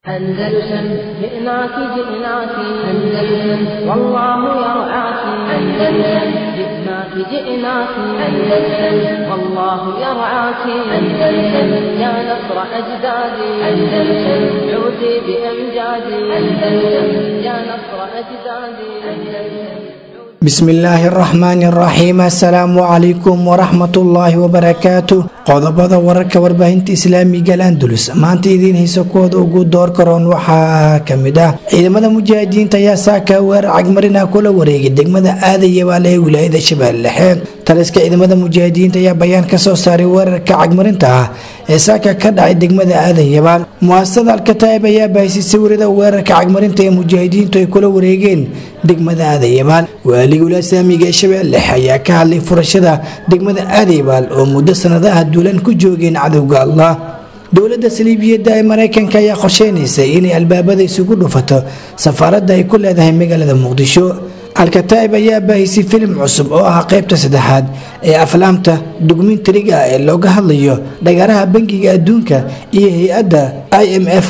أندلسن جئناك جئناك أندلسن والله يرعاك أندلسن جئناك جئناك أندلسن والله يرعاك أندلسن يا نصر أجدادي أندلسن عودي بأمجادي أندلسن يا نصر أجدادي أندلسن bismi illaahi araxmaani araxiim assalaamu calaykum waraxmatullaahi wabarakaatu qodobada wararka warbaahinta islaamiga alandulus maanta idiin haysa kooda ugu door karoon waxaa kamid ah ciidamada mujaahidiinta ayaa saaka weerar cagmarina kula wareegay degmada aadayabaal ee wilaayada shabeelle dhexe taliska ciidamada mujaahidiinta ayaa bayaan kasoo saaray weerarka cagmarinta ah ee saaka ka dhacay degmada aadayabaal muasasada alkataa'ib ayaa bahisay sawirada weerarka cagmarinta ee mujaahidiintu ay kula wareegeen degmada aadayabaal waaliga ulasaamiga ee shabeelle dhexe ayaa ka hadlay furashada degmada aadayabaal oo muddo sanadaha duulan ku joogeen cadowga allah dowladda saliibiyadda ee maraykanka ayaa qorsheynaysa inay albaabada isugu dhufato safaaradda ay ku leedahay magaalada muqdisho alkataa'ib ayaa baahisay filim cusub oo ah qaybta saddexaad ee aflaamta dokumentariga ah ee looga hadlayo dhagaaraha bangiga adduunka iyo hay-adda i m f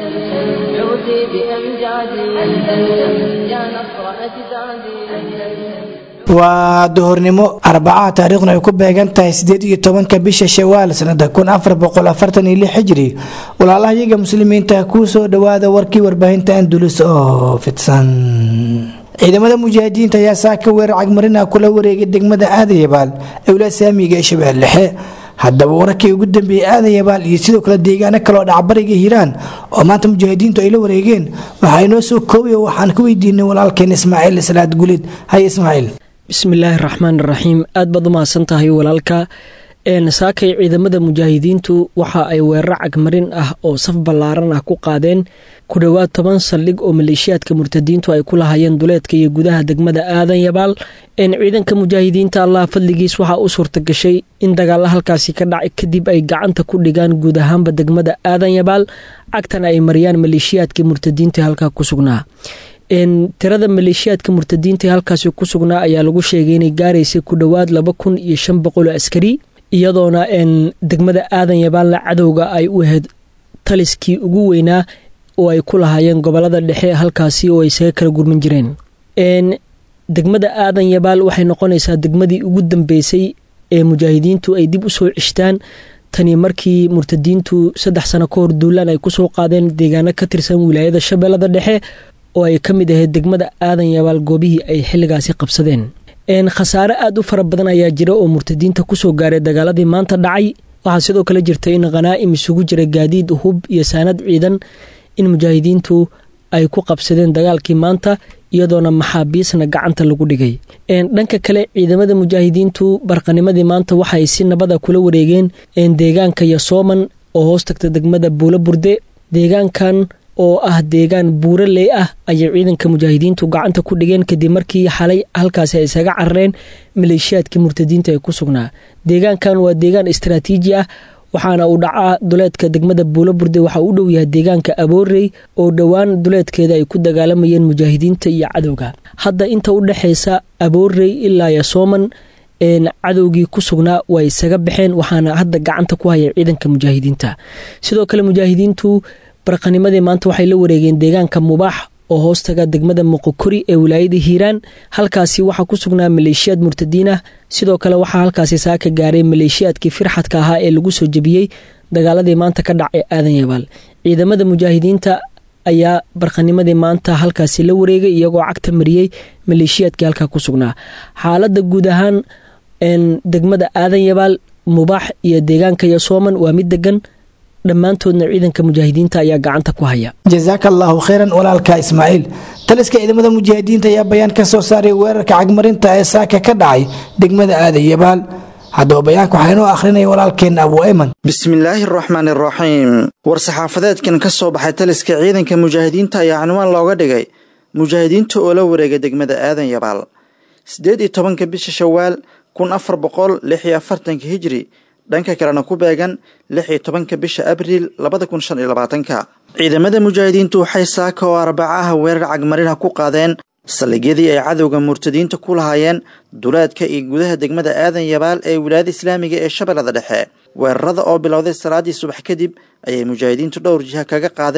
عودي بأمجادي أندلسن يا نصر أجدادي أندلسن waa duhurnimo arbacaha taariikhna ay ku beegan tahay sideed iyo tobanka bisha shawaal sanada kun afar boqol afartan iyo lix xijri walaalahayaga muslimiinta kuu soo dhawaada warkii warbaahinta andulus oo fidsan ciidamada mujaahidiinta ayaa saaka weerar cagmarina kula wareegay degmada aadayabaal owlaa saamiga ee shabeelle dhexe haddaba wararkii ugu dambeeyey aadayabaal iyo sidoo kale deegaano kaleoo dhacbariga hiiraan oo maanta mujaahidiintu ay la wareegeen waxaa inoo soo koobay oo waxaan ka weydiinay walaalkeen ismaaciil salaad gulid haye ismaaciil bismillaahi raxmaan raxiim aad baad u mahadsan tahay walaalka saakay ciidamada mujaahidiintu waxa ay weerar cagmarin ah oo saf ballaaran ah ku qaadeen ku dhowaad toban saldhig oo maleeshiyaadka murtadiintu ay ku lahaayeen duleedka iyo gudaha degmada aadan yabaal ciidanka mujaahidiinta allah fadligiis waxaa u suurta gashay in dagaalla halkaasi ka dhacay kadib ay gacanta ku dhigaan guud ahaanba degmada aadan yabaal cagtana ay mariyaan maleeshiyaadka murtadiinta halkaa ku sugnaa tirada maleeshiyaadka murtadiinta halkaasi ku sugnaa ayaa lagu sheegay inay gaaraysay ku dhowaad laba kun iyo shan boqol askari iyadoona degmada aadan yabaalna cadowga ay u ahayd taliskii ugu weynaa oo ay ku lahaayeen gobolada dhexe halkaasi oo ay isaga kala gurman jireen degmada aadan yabaal waxay noqonaysaa degmadii ugu dambeysay ee mujaahidiintu ay dib u soo cishtaan tani markii murtadiintu saddex sano ka hor duulaan ay kusoo qaadeen deegaano ka tirsan wilaayada shabeellada dhexe oo ay ka mid ahayd degmada aadan yabaal goobihii ay xilligaasi qabsadeen khasaare aada u fara badan ayaa jira oo murtadiinta kusoo gaaray dagaaladii maanta dhacay waxaa sidoo kale jirta in khanaa'im isugu jira gaadiid hub iyo saanad ciidan in mujaahidiintu ay ku qabsadeen dagaalkii maanta iyadoona maxaabiisna gacanta lagu dhigay dhanka kale ciidamada mujaahidiintu barqanimadii maanta waxaay si nabada kula wareegeen deegaanka yasooman oo hoos tagta degmada buulo burde deegaankan oo ah deegaan buuraley ah ayay ciidanka mujaahidiintu gacanta ku dhigeen kadib markii xalay halkaasi ay isaga carareen maleeshiyaadkii murtadiinta ee ku sugnaa deegaankan waa deegaan istaraatiiji ah waxaana uu dhacaa duleedka degmada buulo burde waxaa u dhow yahay deegaanka aboorey oo dhowaan duleedkeeda ay ku dagaalamayeen mujaahidiinta iyo cadowga hadda inta u dhexeysa aboorey ilaa yasooman cadowgii ku sugnaa waa isaga baxeen waxaana hadda gacanta ku haya ciidanka mujaahidiinta sidoo kale mujaahidiintu barqanimadii maanta waxay la wareegeen deegaanka mubaax oo hoostaga degmada muqokori ee wilaayada hiiraan halkaasi waxaa ku sugnaa maleeshiyaad murtadiin ah sidoo kale waxaa halkaasi saaka gaaray maleeshiyaadkii firxadka ahaa ee lagu soo jebiyey dagaaladii maanta ka dhacay aadan yabaal ciidamada mujaahidiinta ayaa barqanimadii maanta halkaasi la wareegay iyagoo cagta mariyey maleeshiyaadkii halkaa ku sugnaa xaalada guud ahaan degmada aadan yabaal mubaax iyo deegaanka yasooman waa mid degan dhammaantoodna ciidanka mujaahidiinta ayaa gacanta ku haya jasaaka allaahu kheyran walaalka ismaaciil taliska ciidamada mujaahidiinta ayaa bayaan ka soo saaray weerarka cagmarinta ee saaka ka dhacay degmada aadayabaal haddaba bayaanka waxaa inoo akhrinaya walaalkeen abu ayman bismillaahi araxmaani araxiim war-saxaafadeedkan ka soo baxay taliska ciidanka mujaahidiinta ayaa cinwaan looga dhigay mujaahidiinta oo la wareegay degmada aadan yabaal siddeed iyo tobanka bisha shawaal kun afar boqol lix iyo afartanka hijri dhanka kalena ku beegan lix iyo tobanka bisha abriil labada kun shan iyo labaatanka ciidamada mujaahidiintu waxay saaka oo arbacaha weerar cagmarina ku qaadeen saldhigyadii ay cadowga murtadiinta ku lahaayeen duleedka iyo gudaha degmada aadan yabaal ee wilaayada islaamiga ee shabeellada dhexe weerarada oo bilowday salaadii subax kadib ayay mujaahidiintu dhowr jiha kaga qaadeen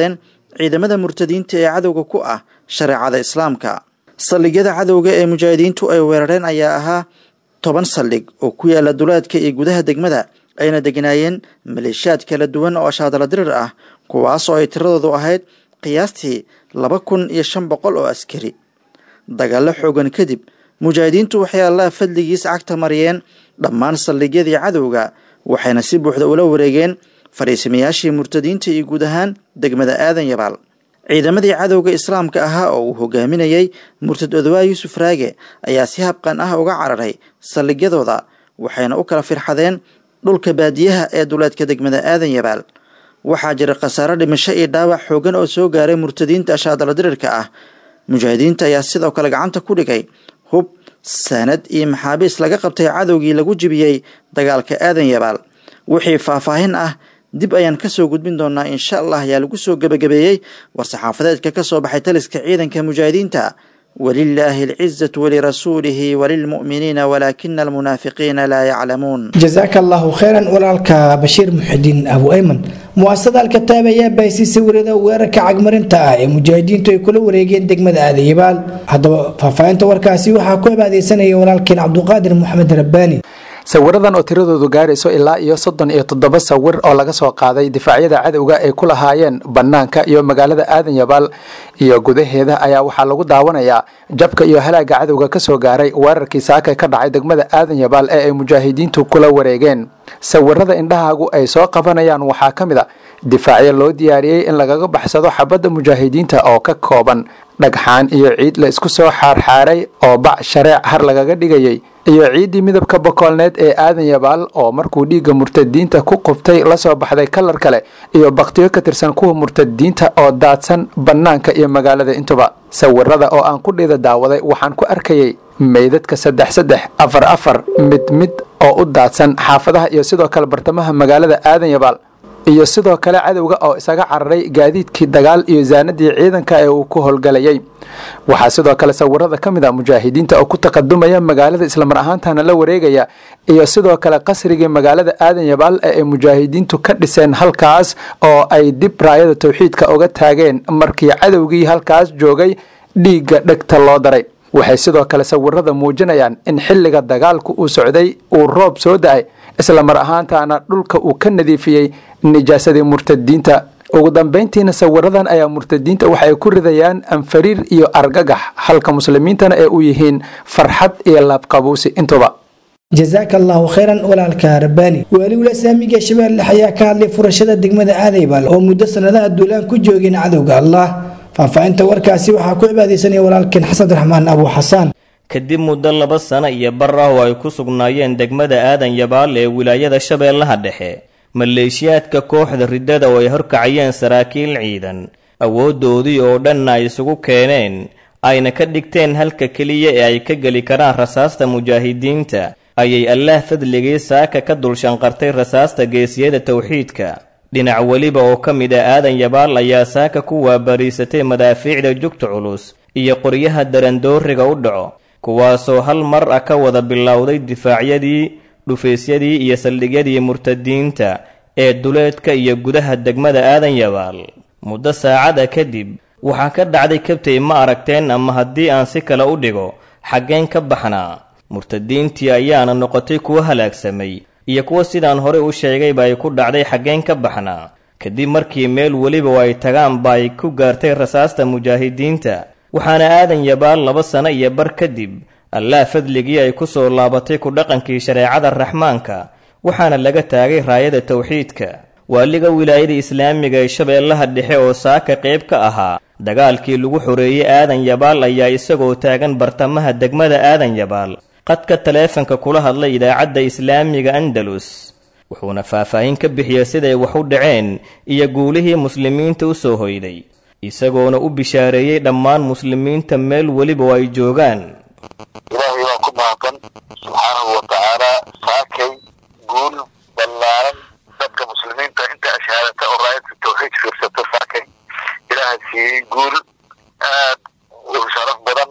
ciidamada murtadiinta ee cadowga ku ah shareecada islaamka saldhigyada cadowga ee mujaahidiintu ay weerareen ayaa ahaa toban saldhig oo ku yaala duleedka iyo gudaha degmada ayna degnaayeen maleeshiyaad kala duwan oo ashaadala dirir ah kuwaas oo ay tiradoodu ahayd qiyaastii laba kun iyo shan boqol oo askari dagaallo xoogan kadib mujaahidiintu waxay allaha fadligiis cagta mariyeen dhammaan saldhigyadii cadowga waxayna si buuxda ula wareegeen fadhiisamayaashii murtadiinta iyo guud ahaan degmada aadan yabaal ciidamadii cadowga islaamka ahaa oo uu hogaaminayey murtad odawaa yuusuf raage ayaa si habqan ah uga cararay saldhigyadooda waxayna u kala firxadeen dhulka baadiyaha ee duleedka degmada aadan yabaal waxaa jira khasaaro dhimasho iyo dhaawac xoogan oo soo gaaray murtadiinta ashaadala dirirka ah mujaahidiinta ayaa sidoo kale gacanta ku dhigay hub saanad iyo maxaabiis laga qabtay cadowgii lagu jibiyey dagaalka aadan yabaal wixii faahfaahin ah dib ayaan kasoo gudbin doonaa insha allah ayaa lagu soo gebagabeeyey war-saxaafadeedka ka soo baxay taliska ciidanka mujaahidiinta walilaahi alcizatu walirasuulihi walilmu'miniina walaakina almunaafiqiina laa yaclamuun jasaaka allahu kheyran walaalka bashiir muxidiin abu ayman muasasada alkataab ayaa bahisay sawirada weerarka cagmarinta ah ee mujaahidiintu ay kula wareegeen degmada aadayabaal haddaba faahfaahinta warkaasi waxaa ku abaadeysanaya walaalkeen cabduqaadir moxamed rabbaani sawiradan oo tiradoodu gaarayso ilaa iyo soddon iyo toddoba sawir oo laga soo qaaday difaacyada cadowga ay ku lahaayeen bannaanka iyo magaalada aadan yabaal iyo gudaheeda ayaa waxaa lagu daawanayaa jabka iyo halaaga cadowga ka soo gaaray weerarkii saaka ka dhacay degmada aadan yabaal ee ay mujaahidiintu kula wareegeen sawirada indhahaagu ay soo qabanayaan waxaa ka mid a difaacyo loo diyaariyey in lagaga baxsado xabadda mujaahidiinta oo ka kooban dhagxaan iyo ciid la isku soo xaarxaaray oo bac shareec har lagaga dhigayay iyo ciiddii midabka bokoolneed ee aadan yabaal oo markuu dhiigga murtadiinta ku quftay lasoo baxday kalar kale iyo baktiyo ka tirsan kuwa murtadiinta oo daadsan bannaanka iyo magaalada intuba sawirada oo aan ku dhiida daawaday waxaan ku arkayay meydadka saddex saddex afar afar mid mid oo u daadsan xaafadaha iyo sidoo kale bartamaha magaalada aadan yabaal iyo sidoo kale cadowga oo isaga cararay gaadiidkii dagaal iyo zaanadii ciidanka ee uu ku howlgalayay waxaa sidoo kale sawirada ka mid a mujaahidiinta oo ku taqadumaya magaalada islamar ahaantana la wareegaya iyo sidoo kale qasrigii magaalada aadan yabaal ee ay mujaahidiintu ka dhiseen halkaas oo ay dib raayada towxiidka uga taageen markii cadowgii halkaas joogay dhiigga dhegta loo daray waxay sidoo kale sawirada muujinayaan in xilliga dagaalku uu socday uu roob soo da-ay isla mar ahaantaana dhulka uu ka nadiifiyey nijaasadii murtadiinta ugu dambayntiina sawiradan ayaa murtadiinta waxay ku ridayaan anfariir iyo argagax halka muslimiintana ee u yihiin farxad iyo laabqabuusi intuba jasaaka allahu kheyran walaalka rabbaani waaliwla saamiga shabeelle ayaa ka hadlay furashada degmada aadaybal oo muddo sanadaha duulaan ku joogeen cadowga allah faahfaahinta warkaasi waxaa ku cibaadeysanaya walaalkeen xasan raxmaan abu xasaan kadib muddo laba sano iyo bar ah oo ay ku sugnaayeen degmada aadan yabaal ee wilaayada shabeellaha dhexe maleeshiyaadka kooxda riddada oo ay horkacayeen saraakiil ciidan awooddoodii oo dhanna ay isugu keeneen ayna ka dhigteen halka keliya ee ay ka geli karaan rasaasta mujaahidiinta ayay allaah fadligii saaka ka dulshanqartay rasaasta geesiyada towxiidka dhinac weliba oo ka mid ah aadan yabaal ayaa saaka ku waabariisatay madaafiicda jugta culus iyo qoryaha darandooriga u dhaco kuwaasoo hal mar ah ka wada bilowday difaacyadii dhufaysyadii iyo saldhigyadii murtadiinta ee duleedka iyo gudaha degmada aadan yabaal muddo saacada kadib waxaa ka dhacday kabtay ma aragteen ama haddii aan si kale u dhigo xaggeen ka baxnaa murtadiintii ayaana noqotay kuwo halaagsamay iyo kuwo sidaan horey u sheegayba ay ku dhacday xaggeen ka baxnaa kadib markii meel weliba oo ay tagaanba ay ku gaartay rasaasta mujaahidiinta waxaana aadan yabaal laba sano iyo bar kadib allah fadligii ay ku soo laabatay ku dhaqankii shareecada raxmaanka waxaana laga taagay raayada towxiidka waaliga wilaayada islaamiga ee shabeellaha dhexe oo saaka qayb ka ahaa dagaalkii lagu xoreeyey aadan yabaal ayaa isagoo taagan bartamaha degmada aadan yabaal qadka taleefanka kula hadlay idaacadda islaamiga andalus wuxuuna faahfaahin ka bixiyey siday wax u dhaceen iyo guulihii muslimiinta u soo hoyday isagoona u bishaareeyey dhammaan muslimiinta meel weliba oo ay joogaan ilaahay baa ku mahadsan subxaanahu wa tacaalaa saakay guul ballaaran dadka muslimiinta inta ashaadata oo raayadka tawxiid fiirsata saakay ilaaha siiyey guul aad u sharaf badan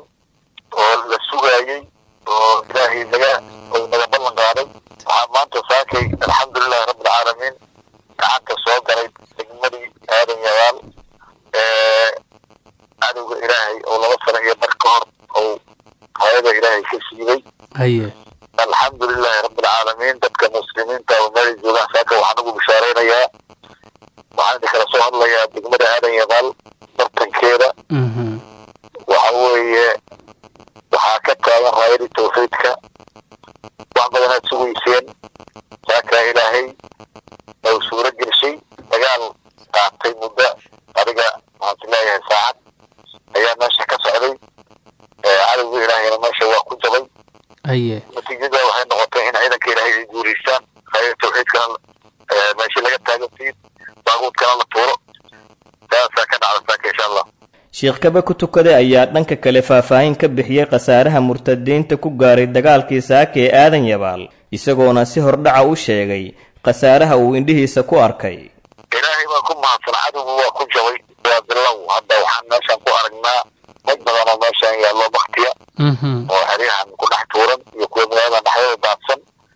oo la sugaayey oo ilaahay naga oo naga ballan qaaday waxaa maanta saakay alxamdulilahi rabbilcaalamiin gacanta soo galay degmadii aadan yabaal cadowga ilaahay oo laba sano iyo bar ka hor ou hayada ilaahay ka siibay haye alxamdulilahi rabbilcaalamiin dadka muslimiinta oo meelay joogaan saaka waxaan ugu bishaaraynayaa waxaan idin kala soo hadlayaa degmada aadan yabaal bartankeeda waxa weeye waxaa ka taagan raayadii tawxiidka wax badanaad sugayseen saakaa ilaahay ou suuro gelshay dagaal qaatay muddo adiga waxaan is leeyahay saacad ayaa meesha ka socday cadowga ilaahayna meesha waa ku jabay haye natiijada waxay noqotay in ciidanka ilaahay ay guuraystaan raayada tawxiidkana meeshii laga taagantiin baaguudkana la tuuro saasaa ka dhacda saaka insha allah sheekh kaba ku tukade ayaa dhanka kale faahfaahin ka bixiyey khasaaraha murtadiinta ku gaaray dagaalkii saaka ee aadan yabaal isagoona si hordhaca u sheegay khasaaraha uu indhihiisa ku arkay ilaahay baa ku mahadsan cadowgu waa ku jabay waa bilow hadda waxaan meeshaan ku aragnaa dad badan oo meeshaan yaallo baktiya oo xeryahan ku dhex tuuran iyo kuwa magaalada dhexdeeda daadsan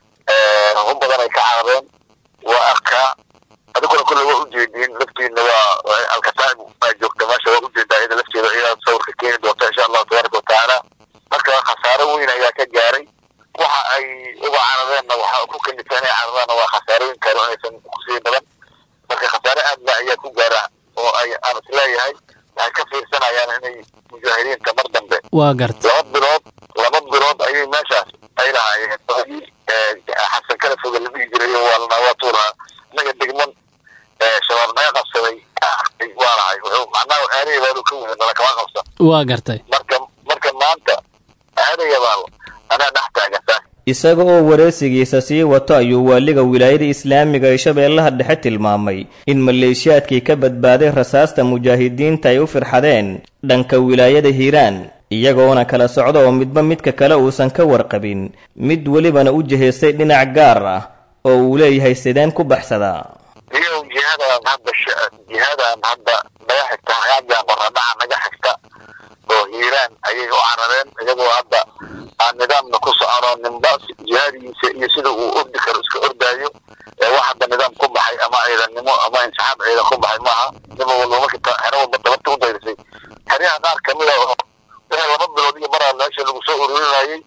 hub badan ay ka carareen waa arkaa adiguna kulle waa ujeediin laftiina waa alkasaaib baa joogta meesha waa ujeedaa iyada lafteeda iyadaa sawirka keeni doonta insha allahu tabaaraka watacaala marka khasaaro weyn ayaa ka gaaray waxa ay uga carareenna waxa ku kalifeen inay cararaanna waa khasaarooyin kale oo aysan kusii badan marka khasaare aad ba ayaa ku gaara oo ay aan isleeyahay waxay ka fiirsanayaan inay mujaahidiinta mar dambe waa garta laba bilood laba bilood ayay meeshaas ay lahaayeen xasan kala foga la dhihi jiray waa waa tuuraha innaga degman shabaab naga qabsaday waa lahay wuxuu macnaha aadayabaal ka weyna nala kama qabsan waa gartay marka marka maanta aadayabaal anaa dhex taagan saas isaga oo wareysigiisa sii wato ayuu waaliga wilaayada islaamiga ee shabeellaha dhexe tilmaamay in maleeshiyaadkii ka badbaaday rasaasta mujaahidiinta ay u firxadeen dhanka wilaayada hiiraan iyagoona kala socda oo midba midka kale uusan ka warqabin mid welibana u jihaystay dhinac gaar ah oo uu leeyahay sideen ku baxsadaa iyo jihadan hadda jihadan hadda naga xigta hagaagan qoradhaca naga xigta oo hiiraan ayay u carareen iyagoo hadda aan nidaamna ku socono ninba jihaadigiisa iyo sida uu ordi karo iska ordaayo wax hadda nidaam ku baxay ama ciidannimo ama insaxaab ciidan ku baxay maaha niba walba marka xero walba dabarta u dayrisay xeryaha qaar kamid a oo wixii laba bilood iyo maraa meesha lagu soo ururinayay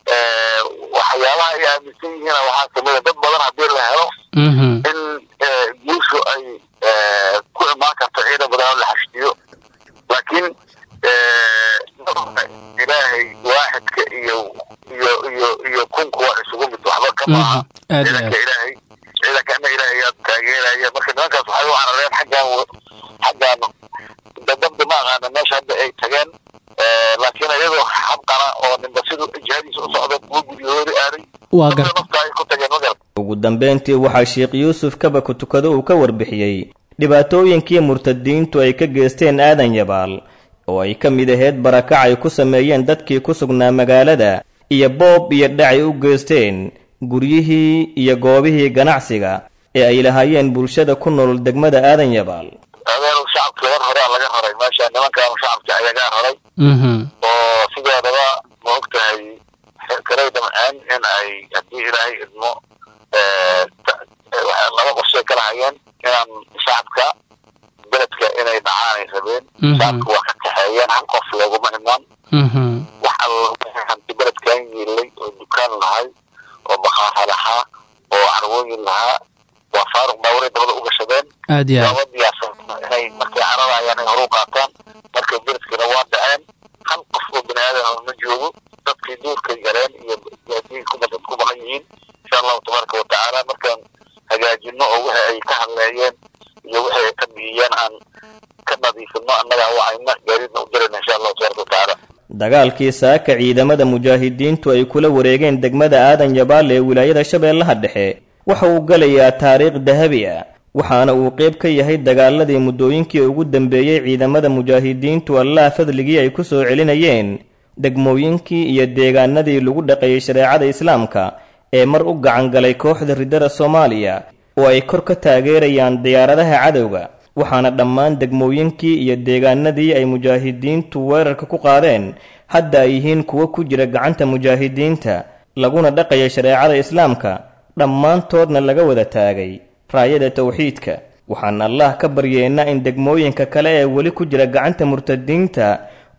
waxyaabaha ay aaminsan yihiin waxaa kamid a dad badan haddii la helo in guushu ay ku imaan karto ciidan badan oo la xashdiyo laakiin ilaahay waaxidka iyo iyo iyo iyo kunku waa isugu mid waxba ka maaha ciidanka ilaahay ciidankana ilaahay ayaa taageeraya marka nimankaas waxay u carareen xaggan xaggan dadabda ma aqaana meesha hadda ay tageen laakiin iyagoo xabqana oo ninba siduu jihadiisa u socda kuwa guryahoodi aaday waa dadna garta nafta ay ku tageen ma garata ugu dambayntii waxaa sheekh yuusuf kaba ku tukado uu ka warbixiyey dhibaatooyinkii murtadiintu ay ka geysteen aadan yabaal oo ay ka mid ahayd barakac ay ku sameeyeen dadkii ku sugnaa magaalada iyo boob iyo dhac ay u geysteen guryihii iyo goobihii ganacsiga ee ay lahaayeen bulshada ku nool degmada aadan yabaal adeenu shacabkii war horaa laga raray meesha nimankaanu shacabka ayagaa raray oo sidoodaba ma og tahay xirkaray damceen in ay haddii ilaahay idmo ta- waxay laba qorshay kala hayeen inaan shacabka beledka inay dhacaan ay rabeen Mhm. shacabka waa ka kaxeeyeen hal qof looguma imaan wax alla hanti beledkan yiilay oo dukaan lahay oo bakhaara lahaa oo carwooyin lahaa waa faaruq baawaray dabada u gashadeen aad iyo aad laba diyaarsan inay markay cararayaan ay horu qaataan markay beledkina waa dhaceen hal qof oo bini aadan ma joogo dadkii duurkay galeen iyo gaadiin ku badan ku maqan yihiin insha allahu tabaaraka watacaala markaan hagaajino oo wixii ay ka hadleeyeen iyo wixii ay ka bixiyeen aan ka nadiifino annaga wacayna gaadiidna u dirayna insha allahu tabaaraka watacaala dagaalkii saaka ciidamada mujaahidiintu ay kula wareegeen degmada aadan yabaal ee wilaayada shabeellaha dhexe waxa uu galayaa taariikh dahabi ah waxaana uu qayb ka yahay dagaaladii muddooyinkii ugu dambeeyey ciidamada mujaahidiintu allaha fadligii ay ku soo celinayeen degmooyinkii iyo deegaanadii lagu dhaqeeyey shareecada islaamka ee mar u gacan galay kooxda riddada soomaaliya oo ay kor ka taageerayaan diyaaradaha cadowga waxaana dhammaan degmooyinkii iyo deegaanadii ay mujaahidiintu weerarka ku qaadeen hadda ay yihiin kuwo ku jira gacanta mujaahidiinta laguna dhaqaya shareecada islaamka dhammaantoodna laga wada taagay raayada towxiidka waxaan allah ka baryeennaa in degmooyinka kale ee weli ku jira gacanta murtadiinta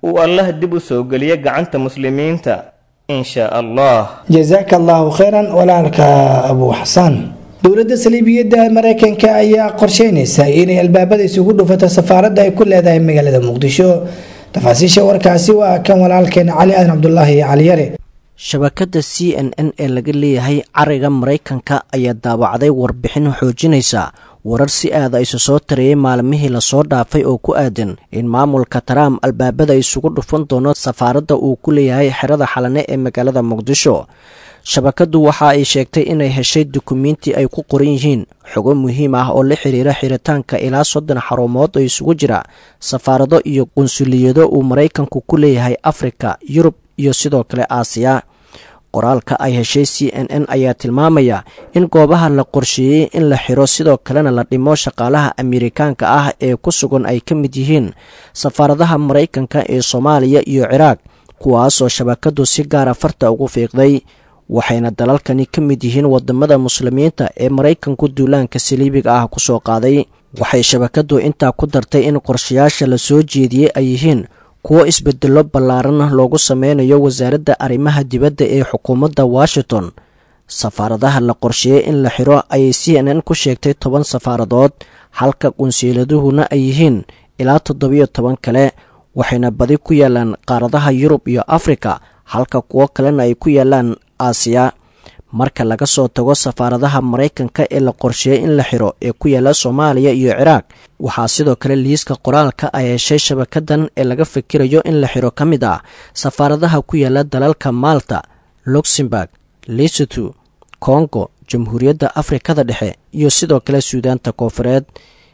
uu allah dib u soo geliyo gacanta muslimiinta in shaa allah jazaaka allahu khayran walaalka abu xasaan dowladda saliibiyadda mareykanka ayaa qorsheynaysa inay albaabada isugu dhufato safaaradda ay ku leedahay magaalada muqdisho tafaasiisha warkaasi waa kan walaalkeena cali aadan cabdulaahi cali yare shabakadda c n n ee laga leeyahay cariga maraykanka ayaa daawacday warbixin xoojinaysa warar si aada isu soo tariyey maalmihii lasoo dhaafay oo ku aadan in maamulka trump albaabada isugu dhufan doono safaaradda uu ku leeyahay xerada xalane ee magaalada muqdisho shabakaddu waxa ay sheegtay inay heshay dukumiinti ay ku qoran yihiin xogo muhiim ah oo la xiriira xiritaanka ilaa soddon xarumood oo isugu jira safaarado iyo qunsuliyado uu maraykanku ku leeyahay afrika yurub iyo sidoo kale aasiya qoraalka ay heshay c n n ayaa tilmaamaya in goobaha la qorsheeyey in la xiro sidoo kalena la dhimo shaqaalaha amerikaanka ah ee ku sugan ay ka mid yihiin safaaradaha maraykanka ee soomaaliya iyo ciraaq kuwaasoo shabakadu si gaara farta ugu fiiqday waxayna dalalkani ka mid yihiin wadamada muslimiinta ee maraykanku duulaanka saliibiga ah kusoo qaaday waxay shabakadu intaa ku dartay in qorshayaasha la soo jeediyey ay yihiin kuwo isbedelo ballaaran loogu sameynayo wasaaradda arrimaha dibadda ee xukuumadda washington safaaradaha la qorsheeyey in la xiro ayay c n n ku sheegtay toban safaaradood halka qunsiiladuhuna ay yihiin ilaa toddobiyo toban kale waxayna badi ku yaalaan qaaradaha yurub iyo afrika halka kuwo kalena ay ku yaalaan aasiya marka laga soo tago safaaradaha maraykanka ee la qorsheeyey in la xiro ee ku yaala soomaaliya iyo ciraaq waxaa sidoo kale liiska qoraalka ay heshay shabakadan ee laga fikirayo in la xiro ka mid ah safaaradaha ku yaala dalalka malta luxemburg lesoto kongo jamhuuriyadda afrikada dhexe iyo sidoo kale suudaanta koofureed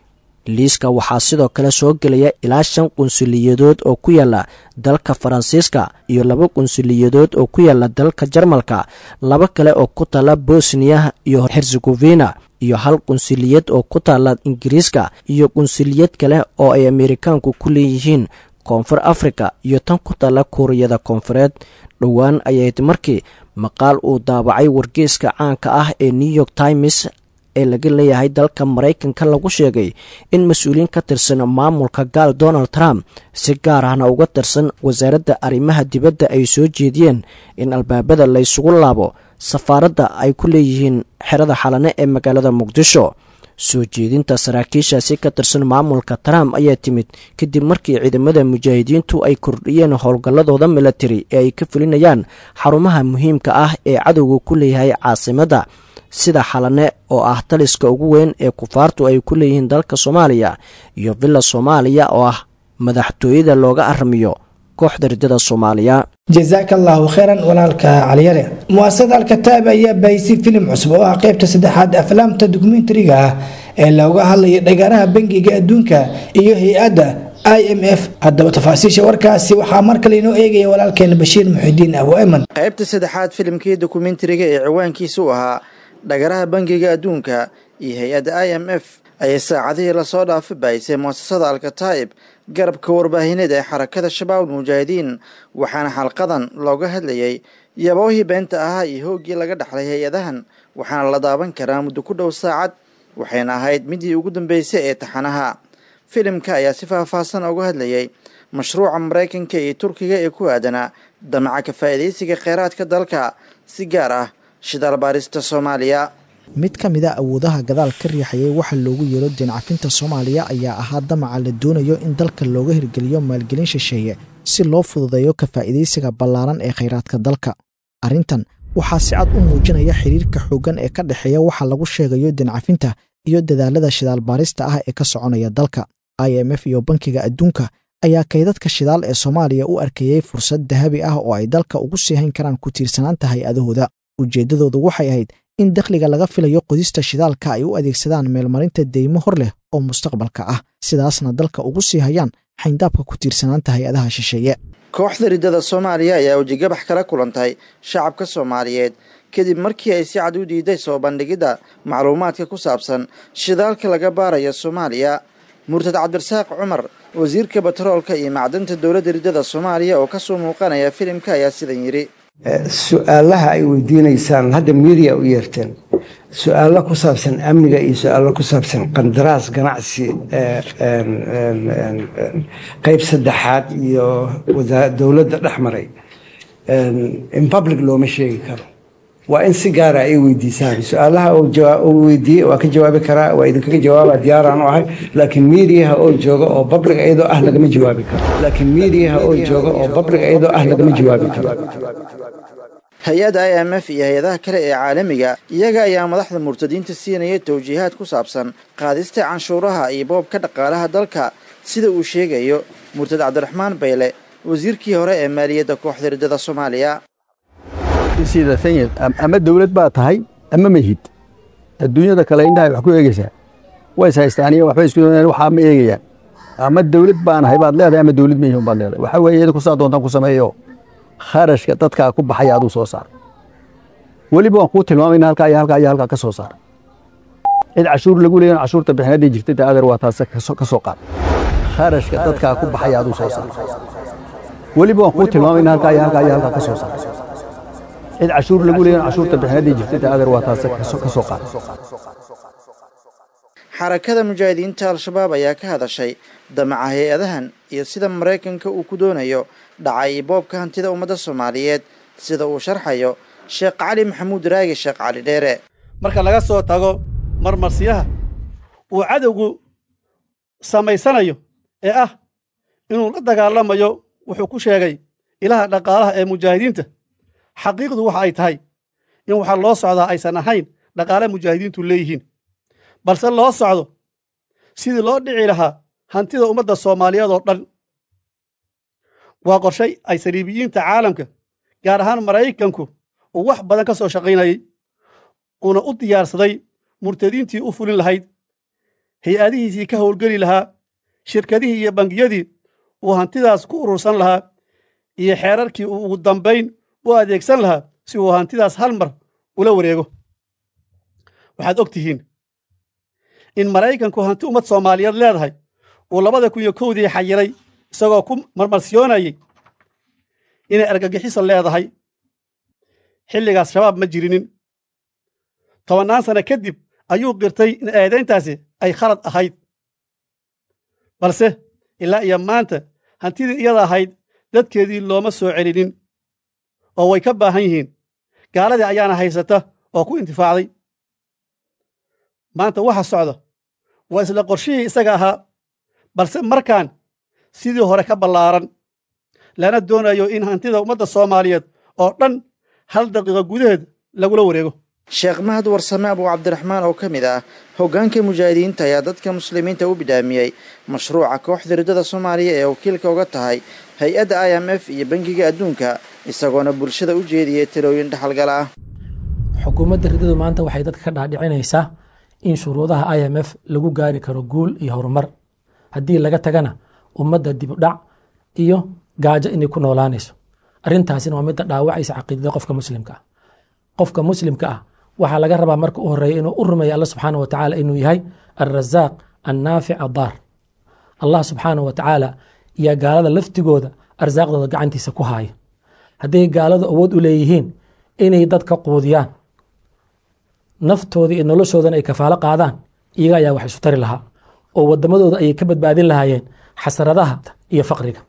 liiska waxaa sidoo kale soo gelaya ilaa shan qunsuliyadood oo ku yaala dalka faransiiska iyo laba qunsuliyadood oo ku yaala dalka jarmalka laba kale oo ku taala bosniya iyo herzegovina iyo hal qunsuliyad oo ku taala ingiriiska iyo qunsuliyad kale oo ay amerikaanku ku leeyihiin koonfur afrika iyo tan ku taala kuuriyada koonfureed dhowaan ayayd markii maqaal uu daabacay wargeyska caanka ah ee new york times ee laga leeyahay dalka maraykanka lagu sheegay in mas-uuliyiin ka tirsan maamulka gaal donald trump si gaar ahna uga tirsan wasaaradda arrimaha dibadda ay soo jeediyeen in albaabada laysugu laabo safaaradda ay ku leeyihiin xerada xalane ee magaalada muqdisho soo jeedinta saraakiishaasi ka tirsan maamulka trump ayaa timid kadib markii ciidamada mujaahidiintu ay kordhiyeen howlgalladooda milatari ee ay ka fulinayaan xarumaha muhiimka ah ee cadowga ku leeyahay caasimadda sida xalane oo ah taliska ugu weyn ee kufaartu ay ku leeyihiin dalka soomaaliya iyo villa soomaaliya oo ah madaxtooyada looga aramiyo kooxda riddada soomaaliya jazaaka allahu khayran walaalka caliyare muasasada alkataab ayaa bahisay filim cusub oo ah qeybta saddexaad aflaamta dokumentariga ah ee looga hadlayo dhagaaraha bangiga adduunka iyo hay-adda i m f haddaba tafaasiisha warkaasi waxaa mar kale inoo eegaya walaalkeena bashiir muxidiin abu ayman qaybta saddexaad filimkii dokumentariga ee ciwaankiisa u ahaa dhagaraha bangiga adduunka iyo hay-adda i m f ayay saacadihii lasoo dhaafa bahisay muasasada alkataa'ib garabka warbaahineed ee xarakada shabaab mujaahidiin waxaana xalqadan looga hadlayay yaboohii beenta ahaa iyo hooggii laga dhaxlay hay-adahan waxaana la daaban karaa muddo ku dhow saacad waxayna ahayd midii ugu dambeysay ee taxanaha filimka ayaa si faahfaahsan uga hadlayay mashruuca maraykanka iyo turkiga ee ku aadanaa damaca ka faa'iidaysiga kheyraadka dalka si gaar ah shidaal baarista soomaaliya mid ka mid a awoodaha gadaal ka riixayay waxa loogu yeero deencafinta soomaaliya ayaa ahaa damaca la doonayo in dalka looga hirgeliyo maalgelin shisheeye si loo fududeeyo ka faa'iidaysiga ballaaran ee khayraadka dalka arrintan waxaa si cad u muujinaya xiriirka xooggan ee ka dhexeeya waxa lagu sheegayo deencafinta iyo dadaalada shidaal baarista ah ee ka soconaya dalka i m f iyo bankiga adduunka ayaa kaydadka shidaal ee soomaaliya u arkayey fursad dahabi ah oo ay dalka ugu sii hayn karaan ku tiirsanaanta hay-adahooda ujeeddadoodu waxay ahayd in dakhliga laga filayo qodista shidaalka ay u adeegsadaan meelmarinta deymo hor leh oo mustaqbalka ah sidaasna dalka ugu sii hayaan xayndaabka ku tiirsanaanta hay-adaha shisheeye kooxda riddada soomaaliya ayaa wejigabax kala kulantay shacabka soomaaliyeed kadib markii ay si cad u diiday soo bandhigidda macluumaadka ku saabsan shidaalka laga baarayo soomaaliya murtad cabdirasaaq cumar wasiirka batroolka iyo macdanta dowladda riddada soomaaliya oo ka soo muuqanaya filimka ayaa sidan yidhi su-aalaha ay weydiinaysaan hadda miidiya u yeerteen su-aalo ku saabsan amniga iyo su-aalo ku saabsan qandaraas ganacsi qeyb saddexaad iyo dowladda dhex maray in public looma sheegi karo waa in si gaara ay weydiisaan su-aalaha uu weydiiyey waa ka jawaabi karaa waa idinkaga jawaaba diyaaraan u ahay laakiin miidiyaha oo jooga oo public iyadoo ah lagama jawaabi karo laakiin miidiyaha oo jooga oo public iyadoo ah lagama jawaabi karo hay-adda i m f iyo hay-adaha kale ee caalamiga iyaga ayaa madaxda murtadiinta siinaya towjiihaad ku saabsan qaadista canshuuraha iyo boobka dhaqaalaha dalka sida uu sheegayo murtad cabdiraxmaan bayle wasiirkii hore ee maaliyadda kooxda riddada soomaaliya ama dowlad baa tahay ama mahid adduunyada kale indhahay wax ku eegaysaa ways haystaaniyo waxba isku waxaa ma eegayaan ama dowlad baanahay baad leedahay ama dowlad mahihun baad leedahay waxaa weeye idinku saa doontaan ku sameeyo kharashka dadkaa ku baxaya aduu soo saar weliba waan kuu tilmaamayna halkaa iyo halkaa iyo halkaa ka soo saar cid cashuur lagu leeyan cashuurta bixinadii jirtay ta adeer waa taas ka soo qaad kharashka dadkaa ku baxaya aduu soo saar weliba waan kuu tilmaamayna halkaa iyo halkaa iyo halkaa ka soo saar cid cashuur lagu leeyan cashuurta bixinadii jirtay ta adeer waa taas ka soo qaad xarakada mujaahidiinta al-shabaab ayaa ka hadashay damaca hay-adahan iyo sida maraykanka uu ku doonayo dhacay boobka hantida ummadda soomaaliyeed sida uu sharxayo sheekh cali maxamuud raagi sheekh cali dheere marka laga soo tago marmarsiyaha uu cadowgu samaysanayo ee ah inuu la dagaalamayo wuxuu ku sheegay ilaha dhaqaalaha ee mujaahidiinta xaqiiqdu waxa ay tahay in waxa loo socdaa aysan ahayn dhaqaale mujaahidiintu leeyihiin balse loo socdo sidii loo dhici lahaa hantida ummadda soomaaliyeed oo dhan waa qorshay ay saliibiyiinta caalamka gaar ahaan maraykanku uu wax badan ka soo shaqaynayey uuna u diyaarsaday murtadiintii u fulin lahayd hay-adihiisii ka howlgeli lahaa shirkadihii iyo bangiyadii uu hantidaas ku urursan lahaa iyo xeerarkii uu ugu dambayn u adeegsan lahaa si uu hantidaas hal mar ula wareego waxaad og tihiin in maraykanku hanti ummad soomaaliyeed leedahay uu labada kun iyo kowdii xayiray isagoo ku marmarsiyoonayey inay argagixiso leedahay xilligaas shabaab ma jirinin tobannaan sano kadib ayuu qirtay in eedayntaasi ay khalad ahayd balse ilaa iyo maanta hantidii iyada ahayd dadkeedii looma soo celinin oo way ka baahan yihiin gaaladii ayaana haysata oo ku intifaacday maanta waxa socda waa isla qorshihii isaga ahaa balse markaan sidii hore ka ballaaran lana doonayo in hantida ummadda soomaaliyeed oo dhan hal daqiiqo gudaheed lagula wareego sheekh mahad warsame abu cabdiraxmaan oo ka mid ah hoggaanka mujaahidiinta ayaa dadka muslimiinta u bidhaamiyey mashruuca kooxda riddada soomaaliya ee wakiilka uga tahay hay-adda i m f iyo bangiga adduunka isagoona bulshada u jeediyey talooyin dhexalgal ah xukuumadda riddadu maanta waxay dadka ka dhaadhicinaysaa in shuruudaha i m f lagu gaari karo guul iyo horumar haddii laga tagana ummadda dibudhac iyo gaajo inay ku noolaanayso arrintaasina waa midda dhaawacaysa caqiidada qofka muslimka ah qofka muslimka ah waxaa laga rabaa marka u horeeya inuu u rumeeya alla subxaana wa tacaala inuu yahay alrasaaq annaafic addaar allah subxaana wa tacaala iyo gaalada laftigooda arsaaqdooda gacantiisa ku haaya hadday gaaladu awood u leeyihiin inay dadka quudiyaan naftooda iyo noloshoodana ay kafaalo qaadaan iyaga ayaa wax isu tari lahaa oo wadamadooda ayay ka badbaadin lahaayeen xasradaha iyo faqriga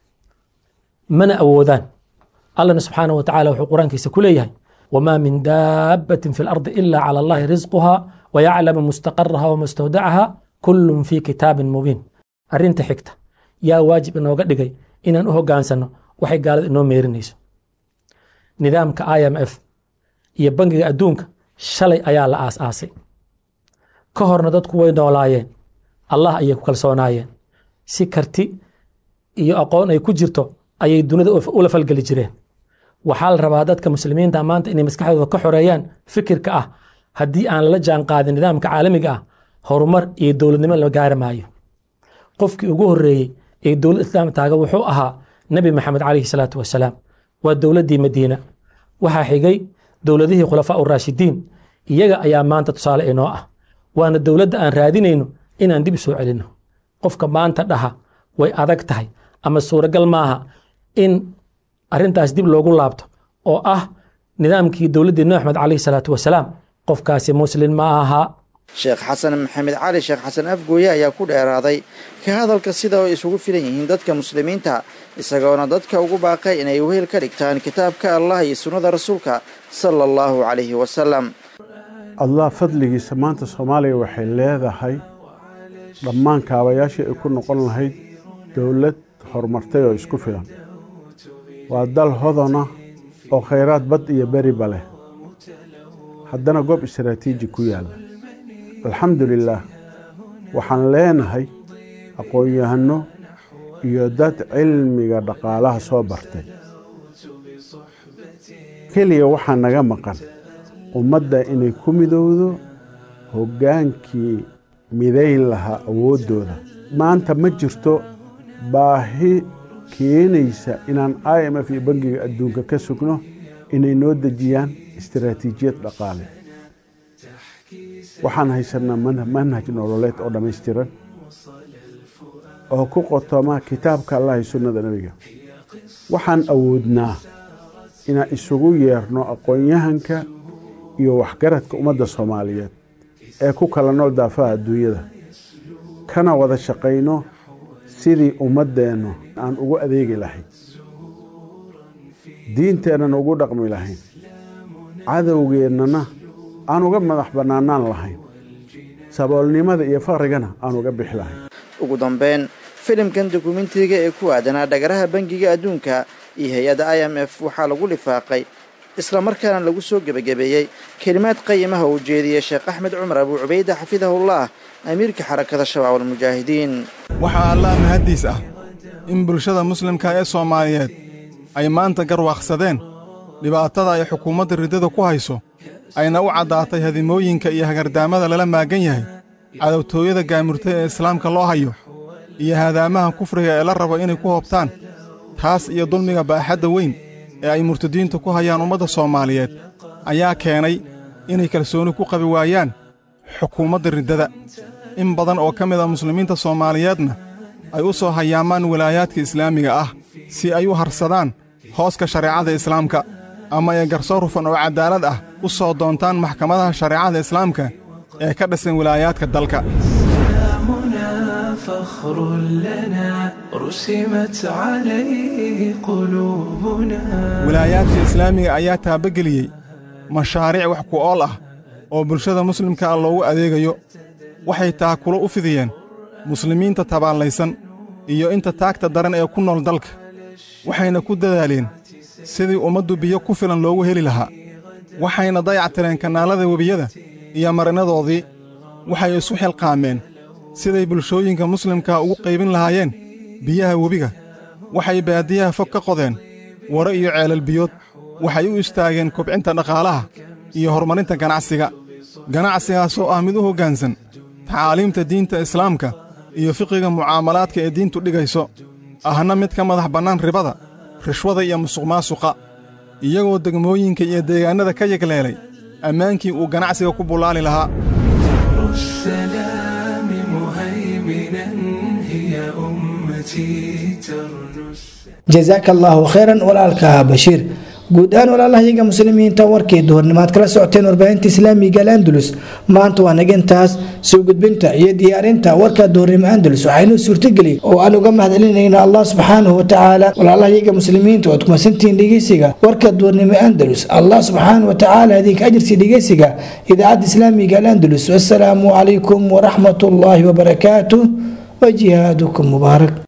mana awoodaan allana subxaana wa tacala wuxuu qur-aankiisa ku leeyahay wamaa min daabbatin fi lardi ila cala allahi risquha wayaclamu mustaqaraha wamustawdacaha kullun fi kitaabin mubiin arrinta xigta yaa waajib inooga dhigay inaan u hogaansano waxay gaalada inoo meerinayso nidaamka i m f iyo bangiga adduunka shalay ayaa la aas-aasay ka horna dadku way noolaayeen allah ayay ku kalsoonaayeen si karti iyo aqoon ay ku jirto ayay dunida ula falgeli jireen waxaa la rabaa dadka muslimiinta maanta inay maskaxdooda ka xoreeyaan fikirka ah haddii aan lala jaan qaadin nidaamka caalamiga ah horumar iyo dowladnimo la gaari maayo qofkii ugu horeeyey ee dowlad islaam taaga wuxuu ahaa nebi maxamed calayhi salaatu wasalaam waa dowladdii madiina waxaa xigay dowladihii khulafaa uraashidiin iyaga ayaa maanta tusaale inoo ah waana dowladda aan raadinayno inaan dib soo celinno qofka maanta dhaha way adag tahay ama suuragal maaha in arrintaas dib loogu laabto oo ah nidaamkii dowladdii nebi axmed calayhi salaatu wasalaam qofkaasi muslin ma aha sheekh xasan maxamed cali sheekh xasan afgooye ayaa ku dheeraaday ka hadalka sida ay isugu filan yihiin dadka muslimiinta isagoona dadka ugu baaqay inay wehel ka dhigtaan kitaabka allah iyo sunnada rasuulka sala allahu calayhi wasalam allah fadligiisa maanta soomaaliya waxay leedahay dhammaan kaabayaashii ay ku noqon lahayd dowlad horumartay oo isku filan waa dal hodona oo khayraad bad iyo beriba leh haddana goob istaraatiiji ku yaalla alxamdu lilaah waxaan leenahay aqoon-yahano iyo dad cilmiga dhaqaalaha soo bartay keliya waxaa naga maqan ummadda inay ku midowdo hoggaankii midayn lahaa awooddooda maanta ma jirto baahi keenaysa inaan i m f iyo bangiga adduunka ka sugno inay noo dejiyaan istaraatiijiyad dhaqaale waxaan haysanaa manhaj nololeed oo dhammaystiran oo ku qotoma kitaabka allah iyo sunnada nebiga waxaan awoodnaa inaan isugu yeerno aqoon-yahanka iyo waxgaradka ummadda soomaaliyeed ee ku kala nool daafaha adduunyada kana wada shaqayno sidii ummaddeennu aan ugu adeegi lahayn diinteennan ugu dhaqmi lahayn cadowgeennana aan uga madax bannaanaan lahayn saboolnimada iyo faqrigana aan uga bixi lahayn ugu dambeyn filimkan dokumentiga ee ku aadanaa dhagaraha bangiga adduunka iyo hay-adda i m f waxaa lagu lifaaqay islamarkaana lagu soo gebagabeeyey kelimaad qayimaha uu jeediyey sheekh axmed cumar abuu cubayda xafidahullah amiirka xarakada shabaab almujaahidiin waxaa allah mahaddiis ah in bulshada muslimka ee soomaaliyeed ay maanta garwaaqsadeen dhibaatada ay xukuumadda riddada ku hayso ayna u caddaatay hadimooyinka iyo hagardaamada lala maagan yahay cadowtooyada gaamurtay ee islaamka loo hayo iyo haadaamaha kufriga ee la rabo inay ku hoobtaan taas iyo dulmiga baaxadda weyn ee ay murtadiintu ku hayaan ummadda soomaaliyeed ayaa keenay inay kalsooni ku qabi waayaan xukuumadda riddada in badan oo ka mid a muslimiinta soomaaliyeedna ay u soo hayaamaan walaayaadka islaamiga ah si ay u harsadaan hooska shareecada islaamka ama ay garsoor hufan oo caddaalad ah u soo doontaan maxkamadaha shareecada islaamka ee ka dhisan wilaayaadka dalka فخر لنا رسمت عليه قلوبنا wilaayaadka islaamiga ayaa taabageliyey mashaariic wax ku ool ah oo bulshada muslimka ah loogu adeegayo waxay taakulo u fidiyeen muslimiinta tabaallaysan iyo inta taagta daran ee ku nool dalka waxayna ku dadaaleen sidii ummaddu biyo ku filan loogu heli lahaa waxayna dayactireen kanaalada webiyada iyo marinadoodii waxay isu xilqaameen siday bulshooyinka muslimkaa ugu qaybin lahaayeen biyaha webiga waxay baadiyaha fog ka qodeen waro iyo ceelal biyood waxay u istaageen kobcinta dhaqaalaha iyo horumarinta ganacsiga ganacsigaasoo ah mid u hoggaansan tacaaliimta diinta islaamka iyo fiqiga mucaamalaadka ee diintu dhigayso ahna mid ka madax bannaan ribada rishwada iyo musuqmaasuqa iyagoo degmooyinka iyo deegaannada ka yegleelay ammaankii uu ganacsiga ku bullaali lahaa السلام مهيمنا هي أمتي ترنس jasaaka allaahu khayran walaalka bashiir guud ahaan walaalahayaga muslimiinta warkii duhurnimaad kala socoteen warbaahinta islaamiga alandulus maanta waa naga intaas soo gudbinta iyo diyaarinta warka duhurnimo andalus waxaynuu suurtageli oo aan uga mahadcelinayna allah subxaanahu watacaala walaalahayaga muslimiinta oad kumasantihiin dhegeysiga warka duhurnimo andalus allah subxaanahu watacaala idinka ajirsi dhegeysiga idaacadda islaamiga alandulus wasalaamu calaykum waraxmat ullaahi wabarakaatuh wajihaadukum mubaarak